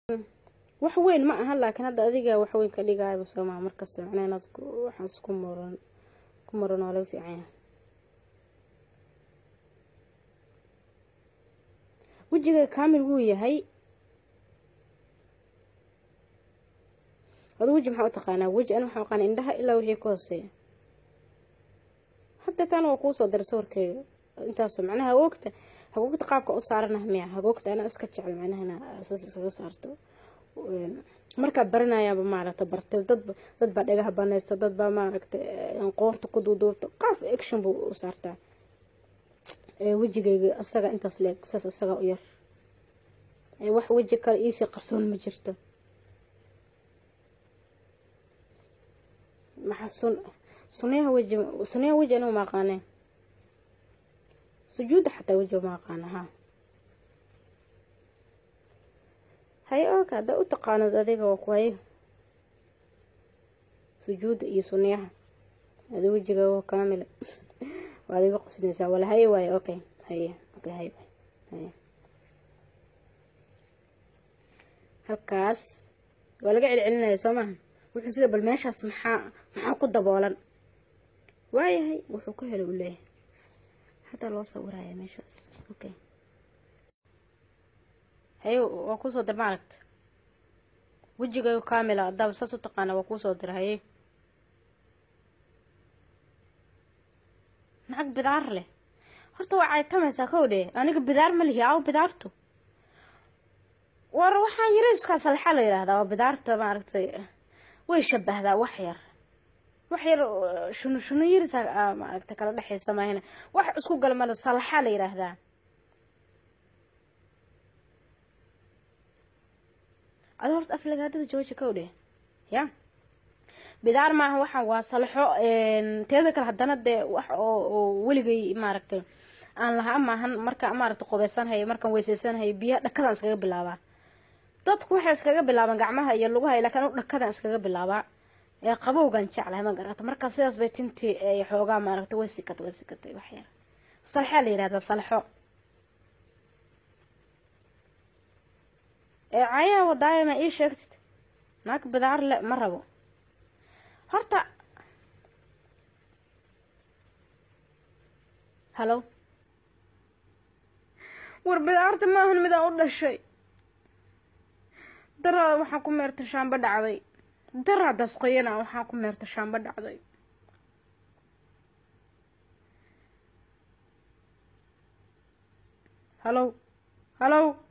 wax weyn ma aha laakiin hadda adiga wax weyn ka dhigayaba soo maha markasta macnaha inaad waxaas ku muran ku muran oo laga fiican yahay wejiga kaamil wuu yahay adu weji maxaa u taqaanaa weji an waxaa aqaana indhaha ilaa wixii ka hooseeya hadda taana waa kuusoo diray sawirkeyga intaasoo macnaha hagoogta hagoogta qaabka u saaranaha miya hagoogta anaa iska jecel macnaha inaa saas iskaga saarto markaa baranayaaba maaragta bartay dadba dad baa dhagaha banaysta dad baa maaragta qoorta ku duuduubta qaaf action buu u saartaa wejigayga isaga intaas leeg saas isaga u yar wax weji kale iisii qarsoon ma jirto maxaa sun sunyaha weji sunyaha weji anigu ma aqaaneen sujuudda xataa weji ma aqaana ha haye oka haddaa u taqaanad adiga waa kuwaye sujuudda iyo sunyaha adi wejiga waa kaamila waad iga qosnaysaa wala haye waaye okay haye okay haye haye halkaas waa laga celcelinaya soo maha wuxuu sida bal meeshaas maxaa maxaa ku daboolan waayahay wuxuu ku helay uu leeyahay hadda loo sawiraya meeshaas okay haye waa kuusoo dir ma aragta wejigayo kaamila adaaba saas u taqaana waa kuusoo dira haye nacag bidaar leh horta waa caytamaysaa kow dhee aniga bidaar ma lihi aw bidaartu war waxaa yariiskaa salxa la yidhaahdaa waa bidaarta maaragtay way shabahdaa wax yar wax yar shunu shunu yariisa maaragtay kala dhexaysa maahina wax isku galmada salxa la yidhaahdaa adi horta aflagaadada jooja kow dheh ya bidaar maaha waxaan waa salxo teeda kale haddana dee wax oo weligay maaragtay aan lahaa maahan marka maaragtay qubeysanhaya markaan weyseysanhaya biyaha dhakadaan iskaga bilaabaa dadku waxay iskaga bilaabaan gacmaha iyo lugaha laakiin anu dhakadaan iskaga bilaabaa ee qabowgan jeclahay ma garata markaa sidaas bay tintii xoogaa maaragtay way sikatay way sikatay waxyar salxaa la yihahdaa salxo ee cayaha wadaaya ma ii sheegtid naag bidaar le ma rabo horta halo war bidaarta maahan midaan u dhashay daraada waxaan ku meerta shaamba dhacday daraadaas qoyana waxaan ku meerta shaamba dhacday halow halow